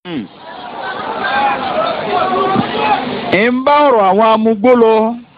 ń bá ọ̀rọ̀ àwọn amúgbó lọ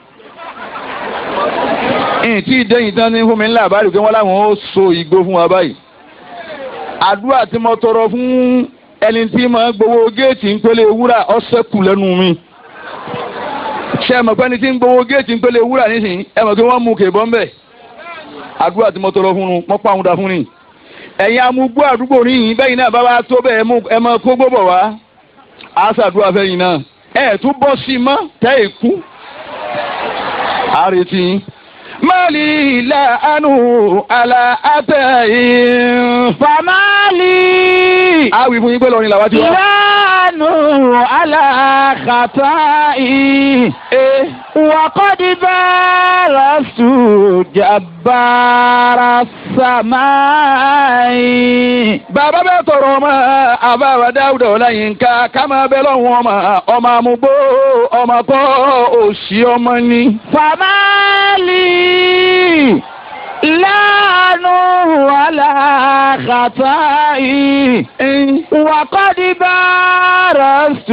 ẹ̀yìn tí ìdẹ́yìn tán ní fún mi ńlá àbárí pé wọ́n láwọn ó so igbó fún wa báyìí àdúrà tí mo tọrọ fún ẹni tí mo gbowó géètì ń pélé wúrà ọ̀sẹ̀ kù lẹ́nu mi ṣe mọ̀ pé ẹni tí ń gbowó géètì ń pélé wúrà nísìnyí ẹ mọ̀ pé wọ́n mú kèbọ́ ń bẹ̀ àdúrà tí mo tọrọ fún un mọ́ pàwọn dà fún ni ẹ̀yin amúgbó àdúgbò níyìn bẹ́yìn náà bá wá tó bẹ́ẹ̀ ẹ mọ kó gbọ́bọ̀ wá á ṣàdúrà fẹ́yìn náà ẹ̀ tún bọ́ sí i mọ́ tẹ́ ẹ̀ kú àrètí mali la anu ala atayin. famali. awi fún yín pé lọrin làwọn ti wá. lanu ala khata'i. ee wa qad barastu jabbara samai. bàbá bẹ tọrọ ọmọ àbáwá dáúdà ọláyínká ká máa bẹ lọ́wọ́ ọmọ ọmọ àmúgbó ọmọ kọ́ òsì ọmọ ni. famali. lanu ala khata'i. وقد بارزت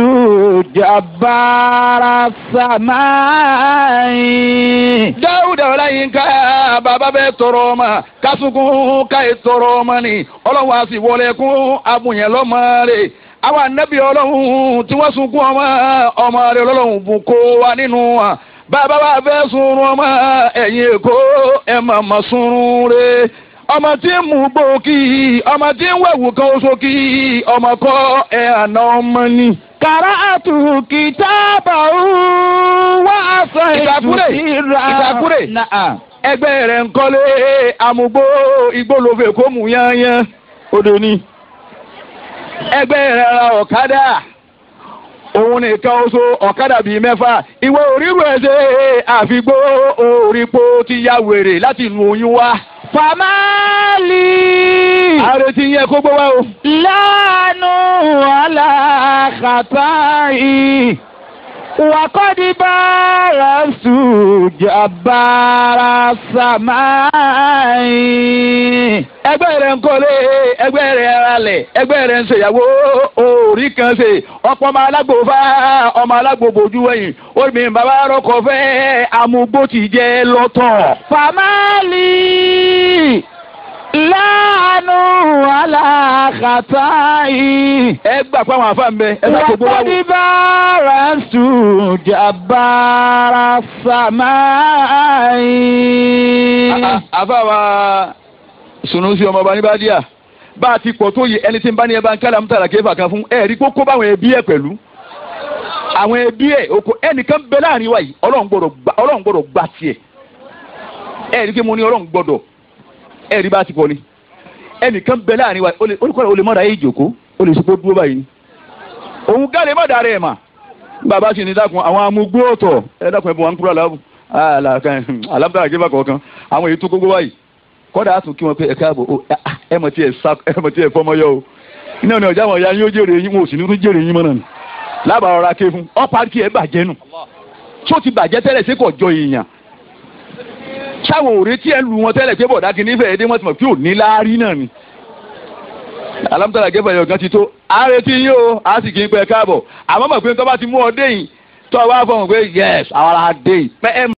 جبار السماء dáúdà ọláyínká bàbá bẹ tọrọ ọmọ kásùnkún káyé tọrọ ọmọ ni ọlọ́run á sì wọlé kún abùyẹn lọ́mọ rẹ̀ àwọn anábì ọlọ́run tí wọ́n sunkún ọmọ ọmọ rẹ̀ ọlọ́run bùn kó wa nínú wa bàbá wa fẹ́ sunrun ọmọ ẹ̀yìn èkó ẹ̀ màmá sunrun rẹ̀ ọmọ tí ń mú gbòógì ọmọ tí ń wẹ̀wù kan oṣù kí ọmọ kọ́ ẹ̀ àná ọmọ ni. قرأت كتابه وعصيت ìtàkùrẹ̀ ìtàkùrẹ̀ نعم ẹgbẹ́ rẹ̀ ń kọ́lé amúgbó igbólófè kó mú yányán odò ni. ẹgbẹ́ rẹ̀ ra ọ̀kadà òun nìkan oṣù ọ̀kadà bíi mẹ́fà ìwọ òrírò ẹ̀ ṣe àfigbó òrìpo ti ya wèrè láti lu oyún wá. فمالي àrètí yẹ kó gbówá o. لعنه على خطائي وقد بارزت جبار السماء ẹgbẹ́ rẹ̀ ń kọ́lé ẹgbẹ́ rẹ̀ ralẹ̀ ẹgbẹ́ rẹ̀ ń ṣèyàwó orí kan ṣe ọ̀pọ̀ ọmọ alágbò fá ọmọ alágbò bójú ẹ̀yìn omi bàbá rọkọ̀ fẹ́ amúgbó ti jẹ́ lọ́tọ̀. فمالي لعنه على خطائي ẹ gbà pé àwọn àfa ń bẹ ẹ sá gbogbo wa وقد wò. بارزت جبار السماء àfa wa sunusi ọmọ ọba níbàdíà bá a ti pọ̀ tó yẹ ẹni tí ń bá ní ẹ bá ń kálá ń tàrà kéfà kan fún ẹ rí kókó báwọn ẹbí ẹ pẹ̀lú àwọn ẹbí ẹ oko ẹnìkan bẹ láàrin wa yìí ọlọ́run gbọ́dọ̀ gba ọlọ́run gbọ́dọ̀ gba tiẹ̀ ẹ rí kí mo ní ọlọ́run gbọ́dọ̀ ẹ rí bá a ti pọ̀ ni ẹnìkan bẹ láàrin wa yìí olùkọ́ olè mọ́ra yìí jòkó olè sọ pé dúró báyìí ni òun gáàlè má dàrẹ́ ẹ̀ mà bàbá sì ní dákun àwọn amúgbó ọ̀tọ̀ ẹ dákun ẹ bọ̀ wọn kúrò aláàbò alábàárà jẹ́ bá kọ̀ọ̀kan àwọn èyí tó gbogbo wáyìí kọ́dà á tún kí wọn pé ẹ káàbọ̀ ó ẹ mọ̀ tí ẹ sá ẹ mọ̀ tí ẹ fọmọ yọ o iná ni ọjà wọn ya yín ó jèrè yín wọn ò sì ní tún jèrè yín mọ́ náà ni lábàá ọ̀rá ké fún ọ́ parí kí ẹ bàjẹ́ nù tó ti bàjẹ́ tẹ́lẹ̀ sí kò jọ èèyàn sáwọn òré tí ẹ lu wọn tẹ́lẹ̀ pé bọ̀dá kìíní fẹ́ẹ́ dé wọ́n ti mọ̀ pé ò ní láárí náà ni alámútàlá gẹ́fẹ̀ yọ̀gán ti tó ààrẹ tí yín o a sì kì í pẹ́ káàbọ̀ àmọ́ mọ̀ pé tó bá ti mú ọ dé yìí tó o bá fọ̀hún pé yẹ́s àwọn ará dé yìí